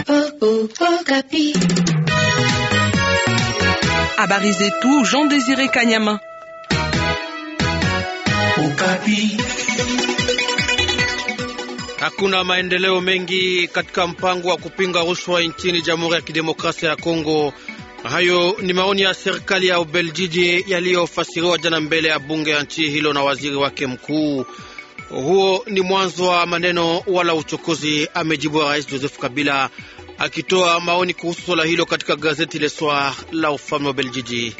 Habari zetu Jean Désiré Kanyama. Okapi. Hakuna maendeleo mengi katika mpango wa kupinga rushwa nchini Jamhuri ya Kidemokrasia ya Kongo. Hayo ni maoni ya serikali ya Ubeljiji yaliyofasiriwa jana mbele ya bunge ya nchi hilo na waziri wake mkuu. Huo ni mwanzo wa maneno wala uchokozi, amejibu Rais Joseph Kabila akitoa maoni kuhusu swala hilo katika gazeti Le Soir la ufalme wa Beljiji.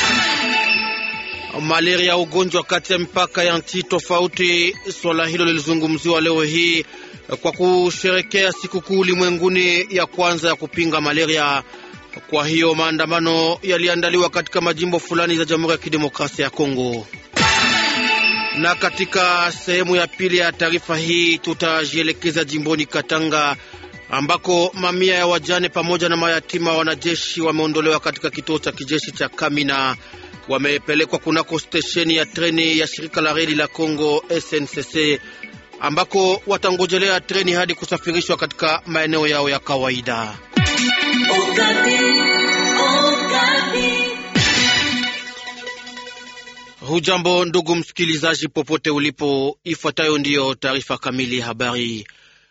Malaria, ugonjwa kati ya mipaka ya nchi tofauti. Swala hilo lilizungumziwa leo hii kwa kusherekea sikukuu ulimwenguni ya kwanza ya kupinga malaria. Kwa hiyo maandamano yaliandaliwa katika majimbo fulani za Jamhuri ya Kidemokrasia ya Kongo. Na katika sehemu ya pili ya taarifa hii tutajielekeza jimboni Katanga ambako mamia ya wajane pamoja na mayatima wanajeshi wameondolewa katika kituo cha kijeshi cha Kamina wamepelekwa kunako stesheni ya treni ya shirika la reli la Kongo SNCC ambako watangojelea treni hadi kusafirishwa katika maeneo yao ya kawaida. Hujambo ndugu msikilizaji, popote ulipo, ifuatayo ndiyo taarifa kamili ya habari.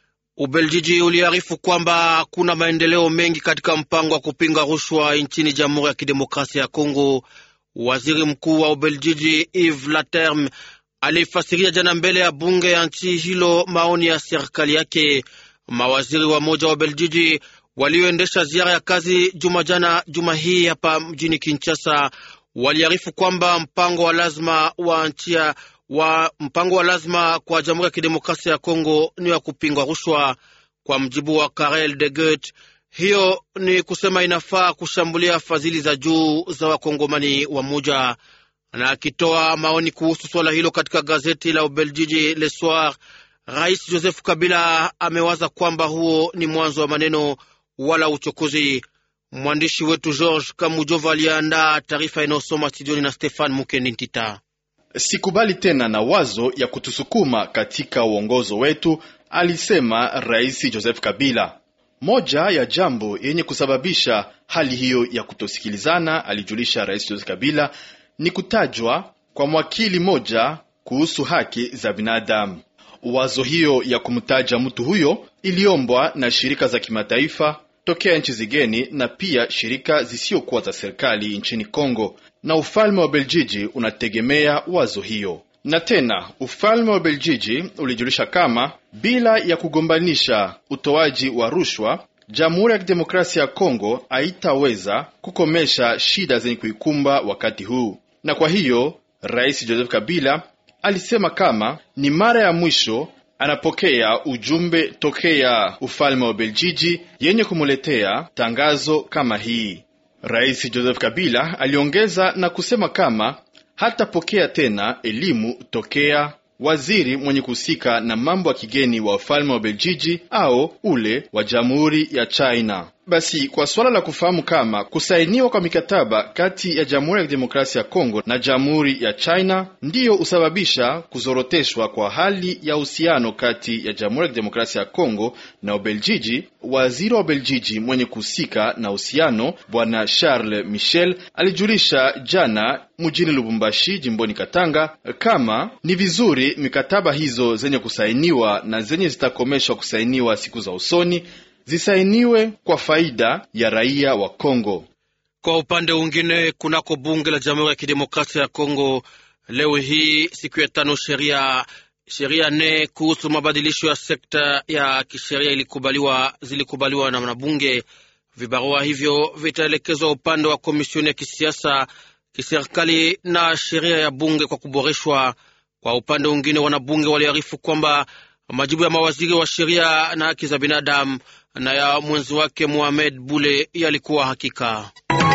Ubeljiji uliarifu kwamba kuna maendeleo mengi katika mpango wa kupinga rushwa nchini Jamhuri ya Kidemokrasia ya Kongo. Waziri mkuu wa Ubeljiji Yves Laterme alifasiria jana mbele ya bunge ya nchi hilo maoni ya serikali yake. Mawaziri wa moja wa Ubeljiji walioendesha ziara ya kazi juma jana juma hii hapa mjini Kinshasa waliarifu kwamba mpango wa lazima wa nchia wa mpango wa lazima kwa Jamhuri ya Kidemokrasia ya Kongo ni wa kupingwa rushwa. Kwa mjibu wa Karel de Gut, hiyo ni kusema inafaa kushambulia fadhili za juu za wakongomani wa moja. Na akitoa maoni kuhusu swala hilo katika gazeti la Ubeljiji Le Soir, Rais Joseph Kabila amewaza kwamba huo ni mwanzo wa maneno wala uchokozi. Mwandishi wetu George Kamujova aliandaa taarifa inayosoma studioni na Stefan Mukendi Ntita. Sikubali tena na wazo ya kutusukuma katika uongozo wetu, alisema Rais Joseph Kabila. Moja ya jambo yenye kusababisha hali hiyo ya kutosikilizana, alijulisha Rais Joseph Kabila, ni kutajwa kwa mwakili moja kuhusu haki za binadamu. Wazo hiyo ya kumtaja mtu huyo iliombwa na shirika za kimataifa tokea nchi zigeni na pia shirika zisiokuwa za serikali nchini Kongo, na ufalme wa Beljiji unategemea wazo hiyo. Na tena ufalme wa Beljiji ulijulisha kama bila ya kugombanisha utoaji wa rushwa, Jamhuri ya Kidemokrasia ya Kongo haitaweza kukomesha shida zenye kuikumba wakati huu. Na kwa hiyo Rais Joseph Kabila alisema kama ni mara ya mwisho anapokea ujumbe tokea ufalme wa Beljiji yenye kumuletea tangazo kama hii. Rais Joseph Kabila aliongeza na kusema kama hatapokea tena elimu tokea waziri mwenye kuhusika na mambo ya kigeni wa ufalme wa Beljiji au ule wa jamhuri ya China. Basi kwa suala la kufahamu kama kusainiwa kwa mikataba kati ya Jamhuri ya Kidemokrasia ya Kongo na Jamhuri ya China ndiyo husababisha kuzoroteshwa kwa hali ya uhusiano kati ya Jamhuri ya Kidemokrasia ya Kongo na Ubeljiji, waziri wa Ubeljiji mwenye kuhusika na uhusiano Bwana Charles Michel alijulisha jana mjini Lubumbashi, jimboni Katanga, kama ni vizuri mikataba hizo zenye kusainiwa na zenye zitakomeshwa kusainiwa siku za usoni zisainiwe kwa faida ya raia wa Kongo. Kwa upande mwingine, kunako bunge la Jamhuri ya Kidemokrasia ya Kongo leo hii siku ya tano, sheria sheria nne kuhusu mabadilisho ya sekta ya kisheria ilikubaliwa zilikubaliwa na wanabunge. Vibarua hivyo vitaelekezwa upande wa komisioni ya kisiasa, kiserikali na sheria ya bunge kwa kuboreshwa. Kwa upande mwingine, wanabunge waliarifu kwamba majibu ya mawaziri wa sheria na haki za binadamu na ya mwenzi wake Mohamed Bule yalikuwa hakika.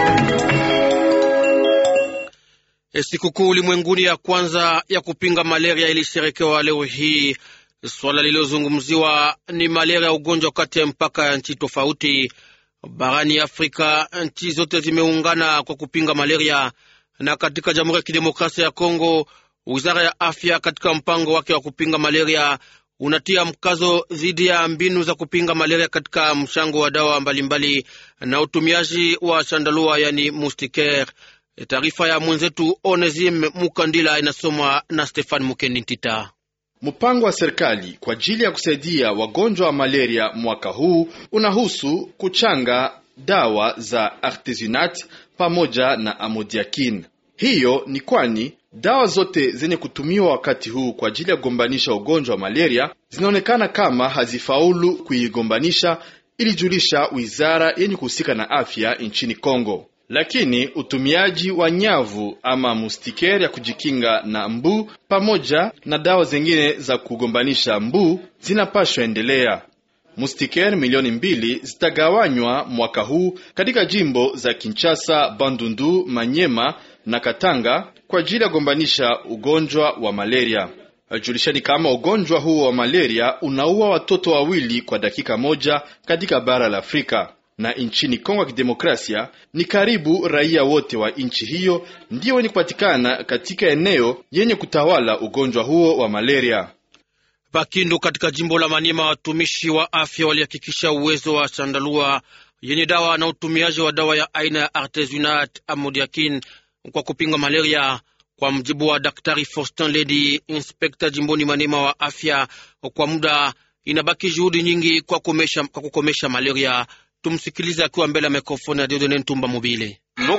E, sikukuu ulimwenguni ya kwanza ya kupinga malaria ilisherekewa leo hii. Swala lililozungumziwa ni malaria, ugonjwa kati ya mpaka ya nchi tofauti barani Afrika. Nchi zote zimeungana kwa kupinga malaria, na katika Jamhuri ya Kidemokrasia ya Kongo, wizara ya afya katika mpango wake wa kupinga malaria unatia mkazo dhidi ya mbinu za kupinga malaria katika mchango wa dawa mbalimbali na utumiaji wa chandalua, yani mustikere. Taarifa ya mwenzetu Onesim Mukandila inasomwa na Stefan Mukenintita. Mpango wa serikali kwa ajili ya kusaidia wagonjwa wa malaria mwaka huu unahusu kuchanga dawa za artesunate pamoja na amodiakin. Hiyo ni kwani dawa zote zenye kutumiwa wakati huu kwa ajili ya kugombanisha ugonjwa wa malaria zinaonekana kama hazifaulu kuigombanisha, ilijulisha wizara yenye kuhusika na afya nchini Kongo. Lakini utumiaji wa nyavu ama mustikeri ya kujikinga na mbu pamoja na dawa zingine za kugombanisha mbu zinapashwa endelea. Mustikeri milioni mbili zitagawanywa mwaka huu katika jimbo za Kinshasa, Bandundu, Manyema na Katanga kwa ajili ya kugombanisha ugonjwa wa malaria. Julishani kama ugonjwa huo wa malaria unaua watoto wawili kwa dakika moja katika bara la Afrika na nchini Kongo ya Kidemokrasia ni karibu raia wote wa nchi hiyo ndio wenye kupatikana katika eneo yenye kutawala ugonjwa huo wa malaria. Pakindu katika jimbo la Maniema, watumishi wa afya walihakikisha uwezo wa chandalua yenye dawa na utumiaji wa dawa ya aina ya artesunate amodiakin kwa kupinga malaria. Kwa mjibu wa Daktari Faustin Ledi, inspekta jimboni Maniema wa afya, kwa muda inabaki juhudi nyingi kwa, komesha, kwa kukomesha malaria. Tumsikilize akiwa mbele ya mikrofoni ya Diodone Ntumba Mobile.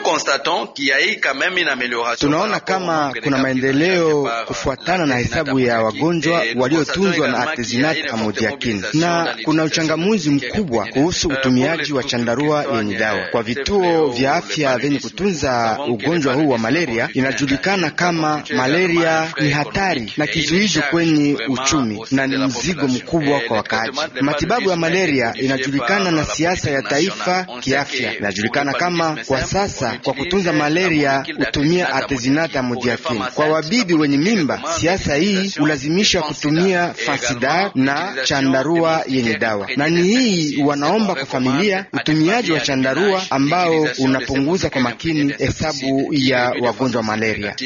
Tunaona kama kuna maendeleo kufuatana na hesabu ya wagonjwa waliotunzwa na artesunate amodiakin, na kuna uchangamuzi mkubwa kuhusu utumiaji wa chandarua yenye dawa kwa vituo vya afya vyenye kutunza ugonjwa huu wa malaria. Inajulikana kama malaria ni hatari na kizuizo kwenye uchumi na ni mzigo mkubwa kwa wakaaji. Matibabu ya malaria inajulikana na siasa ya taifa kiafya. Inajulikana kama kwa sasa kwa kutunza malaria hutumia artesunate amodiakin. Kwa wabibi wenye mimba, siasa hii hulazimisha kutumia fansidar na chandarua yenye dawa, na ni hii wanaomba kwa familia utumiaji wa chandarua ambao unapunguza kwa makini hesabu ya wagonjwa wa malaria.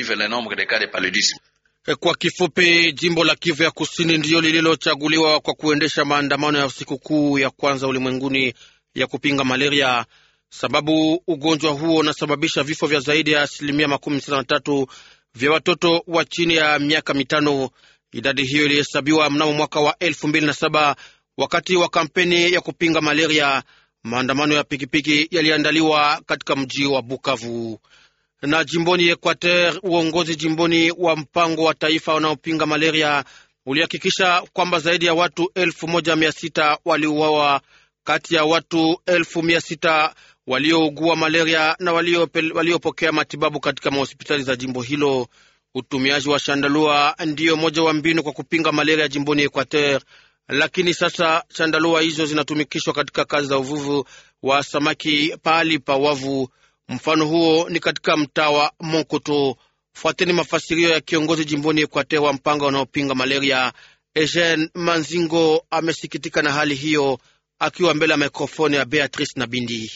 Kwa kifupi, jimbo la Kivu ya Kusini ndiyo lililochaguliwa kwa kuendesha maandamano ya sikukuu ya kwanza ulimwenguni ya kupinga malaria sababu ugonjwa huo unasababisha vifo vya zaidi ya asilimia makumi sita na tatu vya watoto wa chini ya miaka mitano. Idadi hiyo ilihesabiwa mnamo mwaka wa elfu mbili na saba wakati wa kampeni ya kupinga malaria. Maandamano ya pikipiki yaliandaliwa katika mji wa Bukavu. Na jimboni Equateur, uongozi jimboni wa mpango wa taifa unaopinga malaria ulihakikisha kwamba zaidi ya watu elfu moja mia sita waliuawa kati ya watu elfu mia sita waliougua malaria na waliopokea walio matibabu katika mahospitali za jimbo hilo. Utumiaji wa shandalua ndiyo moja wa mbinu kwa kupinga malaria jimboni Equateur, lakini sasa shandalua hizo zinatumikishwa katika kazi za uvuvi wa samaki pahali pa wavu. Mfano huo ni katika mtaa wa Monkoto. Fuateni mafasirio ya kiongozi jimboni Equateur wa mpango unaopinga malaria. Eugene Manzingo amesikitika na hali hiyo akiwa mbele ya mikrofoni ya Beatrice Nabindi.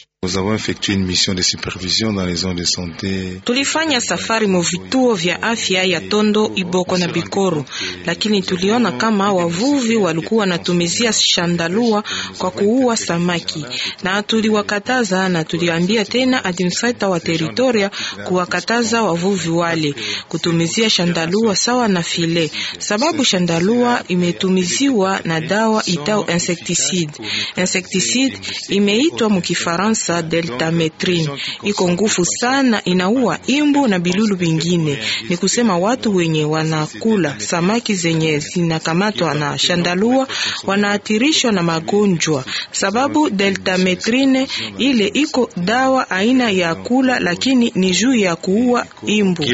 Tulifanya safari mu vituo vya afya ya Tondo, Iboko na Bikoro, lakini tuliona kama wavuvi walikuwa wanatumizia shandalua kwa kuua samaki, na tuliwakataza na tuliambia tena administrator wa teritoria kuwakataza wavuvi wale kutumizia shandalua sawa na file, sababu shandalua imetumiziwa na dawa itao insecticide. Insecticide imeitwa mukifaransa deltametrine iko ngufu sana, inaua imbu na bilulu bingine. Ni kusema watu wenye wanakula samaki zenye zinakamatwa na shandalua wanaathirishwa na magonjwa, sababu deltametrine ile iko dawa aina ya kula, lakini ni juu ya kuua imbu.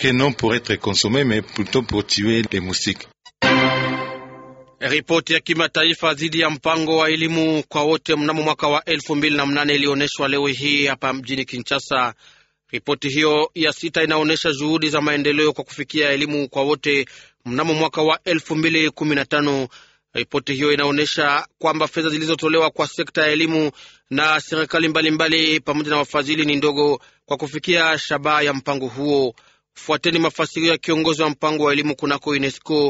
Ripoti ya kimataifa dhidi ya mpango wa elimu kwa wote mnamo mwaka wa elfu mbili na mnane ilionyeshwa leo hii hapa mjini Kinshasa. Ripoti hiyo ya sita inaonyesha juhudi za maendeleo kwa kufikia elimu kwa wote mnamo mwaka wa elfu mbili kumi na tano. Ripoti hiyo inaonyesha kwamba fedha zilizotolewa kwa sekta ya elimu na serikali mbalimbali pamoja na wafadhili ni ndogo kwa kufikia shabaha ya mpango huo. Fuateni mafasirio ya kiongozi wa mpango wa elimu kunako UNESCO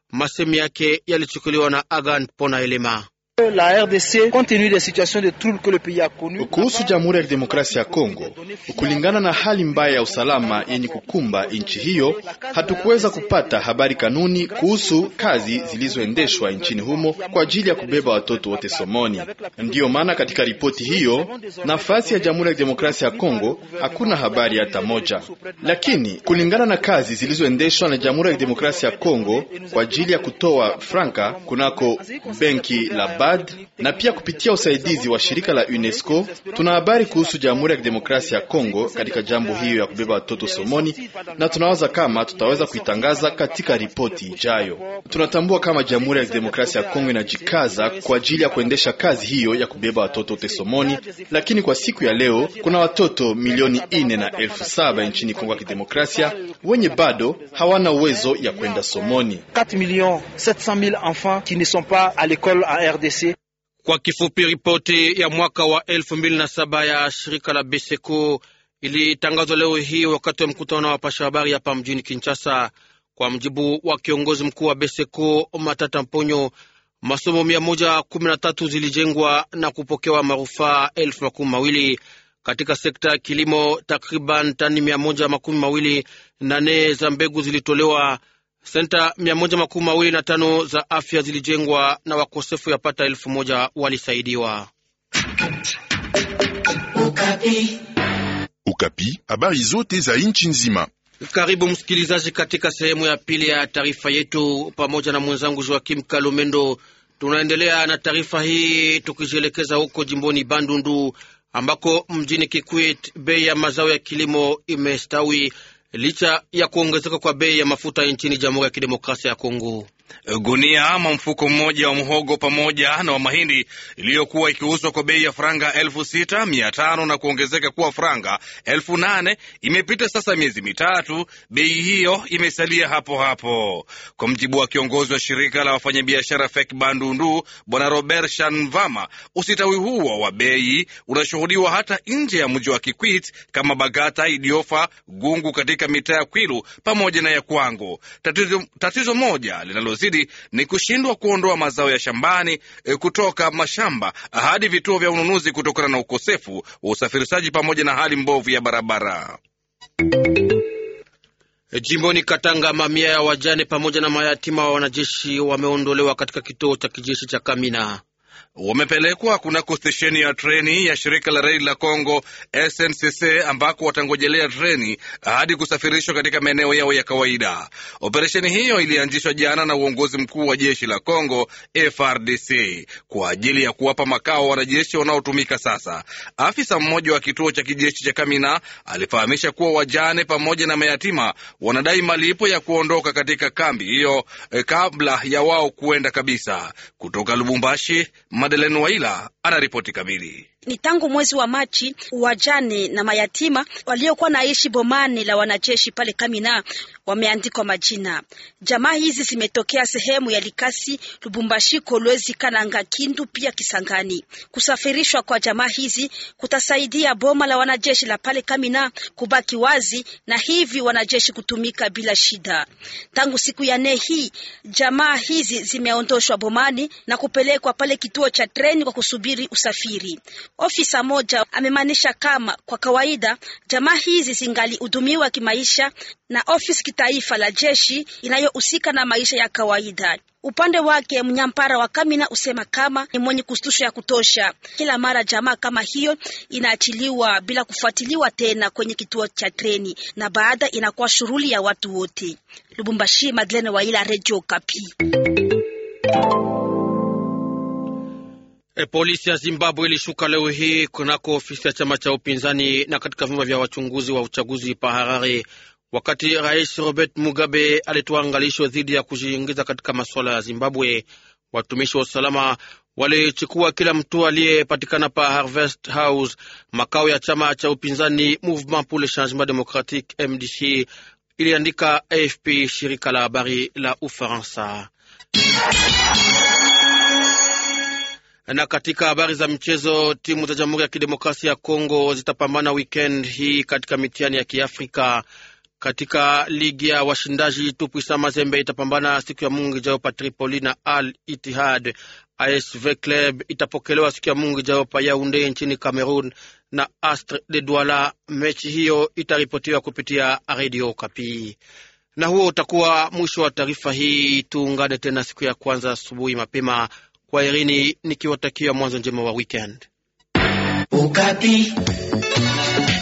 Masemi yake yalichukuliwa na Agan Pona Elema. La RDC compte tenu des situations de trouble que le pays a connu. Kuhusu Jamhuri ya Kidemokrasia ya Kongo, kulingana na hali mbaya ya usalama yenye kukumba nchi hiyo, hatukuweza kupata habari kanuni kuhusu kazi zilizoendeshwa nchini humo kwa ajili ya kubeba watoto wote somoni. Ndiyo maana katika ripoti hiyo, nafasi ya Jamhuri ya Kidemokrasia ya Kongo hakuna habari hata moja, lakini kulingana na kazi zilizoendeshwa na Jamhuri ya Kidemokrasia ya Kongo kwa ajili ya kutoa franka kunako benki la na pia kupitia usaidizi wa shirika la UNESCO tuna habari kuhusu Jamhuri ya Kidemokrasia ya Kongo katika jambo hiyo ya kubeba watoto somoni, na tunawaza kama tutaweza kuitangaza katika ripoti ijayo. Tunatambua kama Jamhuri ya Kidemokrasia ya Kongo inajikaza kwa ajili ya kuendesha kazi hiyo ya kubeba watoto wote somoni, lakini kwa siku ya leo kuna watoto milioni ine na elfu saba nchini Kongo ya Kidemokrasia wenye bado hawana uwezo ya kwenda somoni. 4 millions 700 000 enfants qui ne sont pas à l'école en RDC. Kwa kifupi, ripoti ya mwaka wa elfu mbili na saba ya shirika la Beseko ilitangazwa leo hii wakati wa mkutano wa wapasha habari hapa mjini Kinshasa. Kwa mjibu wa kiongozi mkuu wa Beseko Matata Mponyo, masomo mia moja kumi na tatu zilijengwa na kupokewa marufaa elfu makumi mawili katika sekta ya kilimo. Takriban tani mia moja makumi mawili na nne za mbegu zilitolewa senta mia moja makumi mawili na tano za afya zilijengwa na wakosefu yapata elfu moja walisaidiwa. Ukapi, Ukapi, habari zote za nchi nzima. Karibu msikilizaji, katika sehemu ya pili ya taarifa yetu, pamoja na mwenzangu Joakim Kalumendo. Tunaendelea na taarifa hii tukijielekeza huko jimboni Bandundu ambako mjini Kikwit bei ya mazao ya kilimo imestawi licha ya kuongezeka kwa bei ya mafuta nchini Jamhuri ya Kidemokrasia ya Kongo. Gunia ama mfuko mmoja wa mhogo pamoja na wa mahindi iliyokuwa ikiuzwa kwa bei ya franga elfu sita mia tano na kuongezeka kuwa franga elfu nane imepita sasa miezi mitatu, bei hiyo imesalia hapo hapo. Kwa mjibu wa kiongozi wa shirika la wafanyabiashara FEK Bandundu, Bwana Robert Shanvama, usitawi huo wa bei unashuhudiwa hata nje ya mji wa Kikwit kama Bagata, Idiofa, Gungu katika mitaa ya Kwilu pamoja na ya Kwango. Tatizo, tatizo moja linalo zidi ni kushindwa kuondoa mazao ya shambani e, kutoka mashamba hadi vituo vya ununuzi kutokana na ukosefu wa usafirishaji pamoja na hali mbovu ya barabara. Jimboni Katanga, mamia ya wajane pamoja na mayatima wa wanajeshi wameondolewa katika kituo cha kijeshi cha Kamina wamepelekwa kunako stesheni ya treni ya shirika la reli la Congo SNCC ambako watangojelea treni hadi kusafirishwa katika maeneo yao ya kawaida. Operesheni hiyo ilianzishwa jana na uongozi mkuu wa jeshi la Congo FRDC kwa ajili ya kuwapa makao wanajeshi wanaotumika sasa. Afisa mmoja wa kituo cha kijeshi cha Kamina alifahamisha kuwa wajane pamoja na mayatima wanadai malipo ya kuondoka katika kambi hiyo eh, kabla ya wao kuenda kabisa. Kutoka Lubumbashi, Madeleine Waila anaripoti kamili. Ni tangu mwezi wa Machi wajane na mayatima waliokuwa naishi bomani la wanajeshi pale Kamina wameandikwa majina. Jamaa hizi zimetokea sehemu ya Likasi, Lubumbashi, Kolwezi, Kananga, Kindu pia Kisangani. Kusafirishwa kwa jamaa hizi kutasaidia boma la wanajeshi la pale Kamina kubaki wazi na hivi wanajeshi kutumika bila shida. Tangu siku ya nne hii jamaa hizi zimeondoshwa bomani na kupelekwa pale kituo cha treni kwa kusubiri usafiri. Ofisa moja amemaanisha kama kwa kawaida jamaa hizi zingalihudumiwa kimaisha na ofisi kitaifa la jeshi inayohusika na maisha ya kawaida. Upande wake mnyampara wa Kamina usema kama ni mwenye kustushwa ya kutosha. Kila mara jamaa kama hiyo inaachiliwa bila kufuatiliwa tena kwenye kituo cha treni, na baada inakuwa shughuli ya watu wote. Lubumbashi, Madeleine Waila, Radio Kapi. E, polisi ya Zimbabwe ilishuka leo hii kunako ofisi ya chama cha upinzani na katika vyumba vya wachunguzi wa uchaguzi pa Harare, wakati Rais Robert Mugabe alitoa angalisho dhidi ya kujiingiza katika masuala ya Zimbabwe. Watumishi wa usalama walichukua kila mtu aliyepatikana pa Harvest House, makao ya chama cha upinzani Mouvement pour le Changement Democratique MDC, iliandika AFP, shirika la habari la Ufaransa. Na katika habari za mchezo, timu za Jamhuri ya Kidemokrasia ya Kongo zitapambana weekend hii katika mitihani ya Kiafrika. Katika ligi ya washindaji Tupwisa Mazembe itapambana siku ya Mungu ijayo pa Tripoli na Al Ittihad. ASV Club itapokelewa siku ya Mungu ijayo pa Yaounde nchini Cameroon na Astre de Douala. Mechi hiyo itaripotiwa kupitia Radio Kapi. Na huo utakuwa mwisho wa taarifa hii. Tuungane tena siku ya kwanza asubuhi mapema. Kwa Irini nikiwatakia mwanzo njema wa weekend. Ukapi.